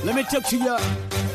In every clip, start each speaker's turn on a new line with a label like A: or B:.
A: Let me talk to ya.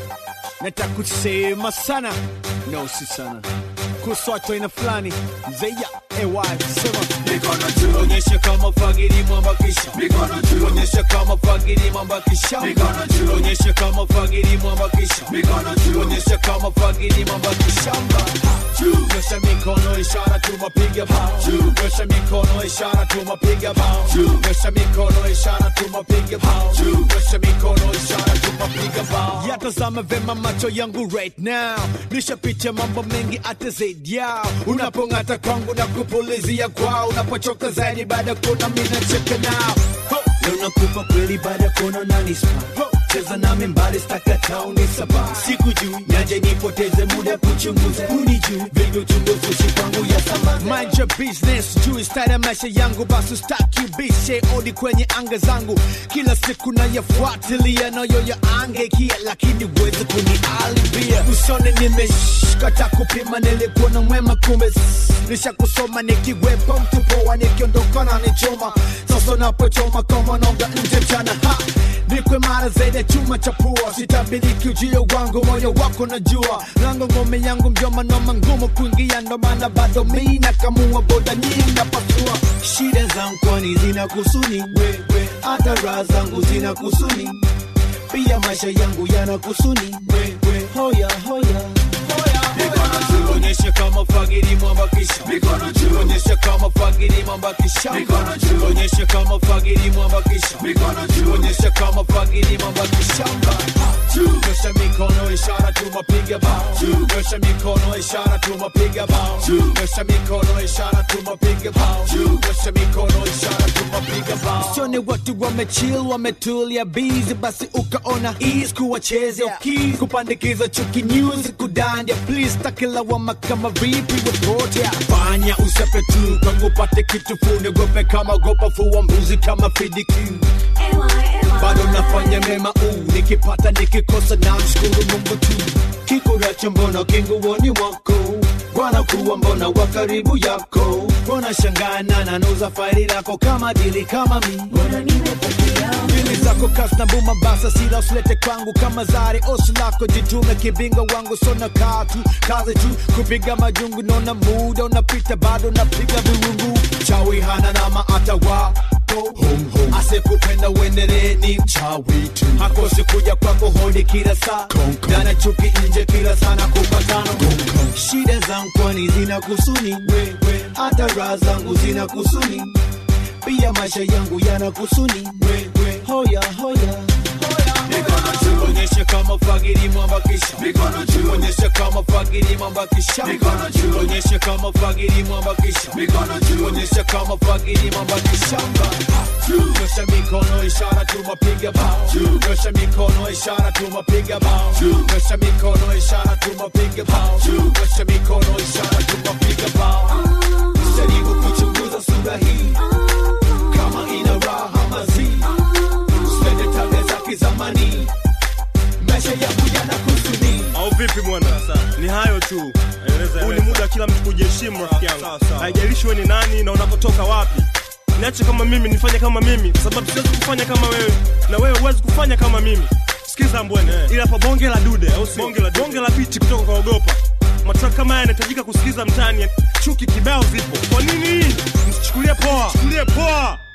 A: Nataka kusema sana. No, si sana. Kuswatwa ina fulani. Mzeya, AY, sema.
B: Mikono juu,
A: Onyesha kama fagiri mwambakisha.
B: mikono juu,
A: Onyesha kama fagiri mwambakisha.
B: Mikono juu.
A: Onyesha kama fagiri mwambakisha.
B: mikono juu,
A: Onyesha kama fagiri mwambakisha.
B: juu,
A: Nyosha mikono ishara tumapiga bao.
B: Juu.
A: Nyosha mikono ishara tumapiga bao.
B: Juu.
A: Nyosha mikono ishara tumapiga bao.
B: Juu.
A: Nyosha mikono ishara tumapiga bao. Yatazama vema macho yangu right now. Nishapitia mambo mengi hata zaidi yao. Unapong'ata kwangu na kupulizia kwao. Unapochoka zaidi baada ya kuona mimi nacheka nao. Ho! Leo nakupa kweli baada ya kuona nanispa. Ho! Cheza nami mbali staka tauni saba siku juu nyaje nipoteze muda kuchunguza uni juu vingi chunguzi kwangu ya samani mind your business juu style ya maisha yangu basi staki bishe odi kwenye anga zangu kila siku nayafuatilia nayo ya ange kia lakini wezi kunialibia usone nimeshkata kupima nilikuwa na mwema kumbe nisha kusoma nikiwepo mtu poa nikiondoka na nichoma sasa napochoma kama nonga nje mchana ha nikwe mara zaidi ya chuma cha pua sitabiriki ujio wangu moyo wako najua lango ngome yangu mjoma noma ngumu kuingia ndo maana bado mi nakamua boda nyingi napasua shida zangu kwani zina kusuni wewe hata raha zangu zina kusuni pia maisha yangu yana kusuni wewe hoya hoya
B: mikono juu,
A: onyesha kama fagiri mwambakisha
B: mikono juu,
A: onyesha kama fagiri mwambakisha
B: Mikono juu.
A: onyesha kama fagiri mwambakisha
B: mikono juu,
A: onyesha kama fagiri mwambakisha
B: juu,
A: Nyosha mikono ishara tumapiga bao.
B: Juu.
A: Nyosha mikono ishara tumapiga bao.
B: Juu.
A: Nyosha mikono ishara tumapiga bao.
B: Juu.
A: Nyosha mikono ishara tumapiga bao. Sione watu wamechill wametulia busy basi ukaona ease kuwachezea keys kupandikiza chuki news kudandia please takilawama kama vipi wepotea fanya usepe tu kwangu pate kitu fune gope kama gopa fuwa mbuzi kama fidikiu bado nafanya mema uu nikipata nikikosa na mshukuru mungu tu kikuracho mbona kinguoni mwako bwana kuwa mbona wa karibu yako mbona shangana nanuza faili lako kama dili kama mi Dili zako kasi na buma basa sila usilete kwangu kama zari osi lako jitume kibinga wangu sona katu kazi tu kupiga majungu nona muda unapita bado napiga viwungu chawi hana nama hata wako asekupenda uendelee ni mchawi tu hakosi kuja kwako hodi kila saa dana chuki nje kila sana kupatano shida zangu kwani zina kusuni wewe hata raha zangu zina kusuni pia maisha yangu yana kusuni wewe hoya hoya
B: mikono juu,
A: onyesha kama fagiri mwambakisha
B: mikono juu,
A: onyesha kama fagiri mwambakisha
B: Mikono juu.
A: onyesha kama fagiri mwambakisha
B: mikono juu,
A: onyesha kama fagiri mwambakisha
B: juu,
A: nyosha mikono ishara tumapiga bao
B: Juu.
A: nyosha mikono ishara tumapiga bao
B: Juu.
A: nyosha mikono ishara tumapiga bao
B: Juu.
A: nyosha mikono ishara tumapiga bao jaribu kuchunguza sura hii kama ina raha mazi spende tabia za kizamani maisha yangu yana kusudi
C: au vipi bwana ni hayo tu huu ni muda wa kila mtu kujiheshimu rafiki yangu haijalishi we ni nani na unapotoka wapi niache kama mimi nifanye kama mimi kwa sababu siwezi kufanya kama wewe na wewe huwezi kufanya kama mimi sikiza mbwene ili hapa bonge la dude au sio bonge la, bonge la biti kutoka kwa ogopa matrack kama haya yanahitajika kusikiza mtaani chuki kibao zipo kwa nini msichukulie poa chukulie poa